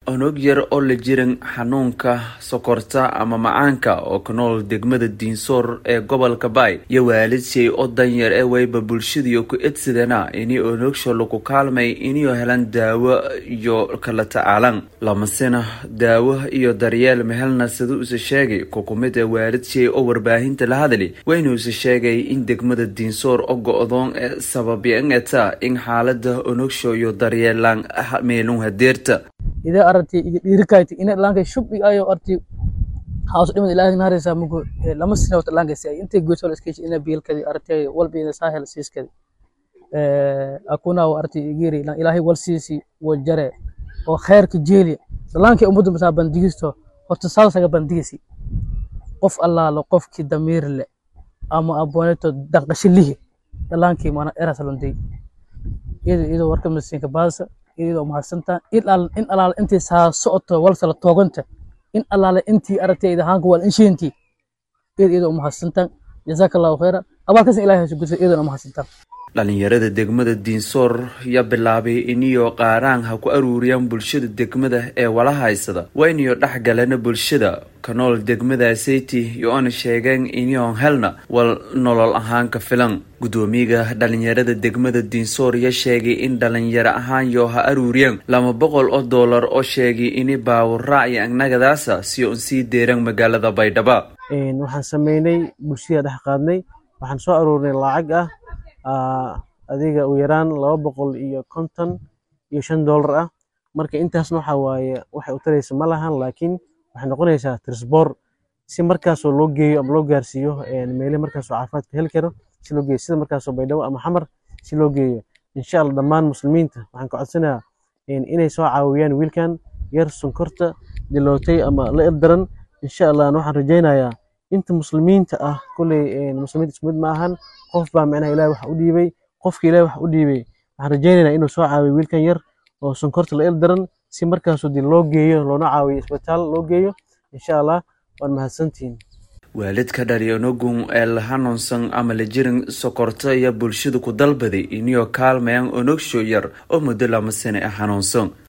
onog yar oo la jiran xanuunka sokorta ama macaanka oo ka nool degmada diinsoor ee gobolka baay iyo waalidshay oo danyar ee wayba bulshadiyo ku edsadana ini onogsho lagu kaalmay iniyo helan daawo iyo kala tacaalan lamasena daawo iyo daryeel mehelna sida uuse sheegay kukumid ee waalidshay oo warbaahinta la hadli waynuuse sheegay in degmada diinsoor oo go-doon ee sababyeengeta in xaalada onogsho iyo daryeelaan meelun hadeerta ida aragti iga dhiirikayti ina ilaanka shub ayo arti haws dhimad ilaahay naharaysa mugo lama sina wata ilaanka si intay goyso la iskay ina biilkadi arti walba ina sahel siiskadi akuna wa arti igiri ilaahay wal siisi wa jare oo khayrka jeeli ilaanka ummadda masaa bandigisto horta salsaga bandigisi qof allaalo qofkii damiir le ama abooneto daqasho lihi ilaankii mana erasalonday iyada iyadoo warka masiinka baasa iyadoo mahadsantaa in alaale intii saa socoto walsala tooganta in alaale intii aragtayda haanka wal inshiintii iyada iyadoo mahadsantaa jazaaka allahu khayra abaalkaasna ilahay hasu gudsa iyadoo mahadsantaa dhalinyarada degmada diinsoor ya bilaabay iniyo qaaraan ha ku aruuriyaan bulshada degmada ee wala haysada waa iniyo dhex galana bulshada ka nool degmada seyti iyo oona sheegeen iniyoon helna wal nolol ahaan ka filan guddoomiyaga dhalinyarada degmada diinsoor ya sheegay in dhalinyaro ahaan yoo ha aruuriyeen laba boqol oo doolar oo sheegay ini baawuraac iyo agnagadaasa si un sii deeran magaalada baydhaba waxaan sameynay bulshada dhex qaadnay waxaan soo aruurnay lacag ah adiga u yaraan laba boqol iyo konton iyo shan doolar ah marka intaasna waxa waaye waxay u taraysa ma lahan laakiin waxay noqonaysaa trisboor si markaasoo loo geeyo ama loo gaarsiiyo meele markaasoo caafimaadka heli karo si loo geeyo sida markaasoo baydhabo ama xamar si loo geeyo insha allah dhammaan muslimiinta waxaan ka codsanayaa inay soo caawiyaan wiilkan yar sonkorta dilootay ama la irdaran insha allah waxaan rajaynayaa inta muslimiinta ah kulley muslimiinta isku mid ma ahan qof baa micnaha ilahi wax u dhiibay qofka ilahi wax u dhiibay waxaan rajaynaynaa inuu soo caawiyo wiilkan yar oo sonkorta la ildaran si markaasoo dib loo geeyo loona caawiyo isbitaal loo geeyo insha allah waan mahadsantihiin waalidka dhali onogun ee la hanuunsan ama la jirin sokorta iyo bulshada ku dalbaday iniyo kaalmayaan onogsho yar oo muddo lama sane ah hanuunsan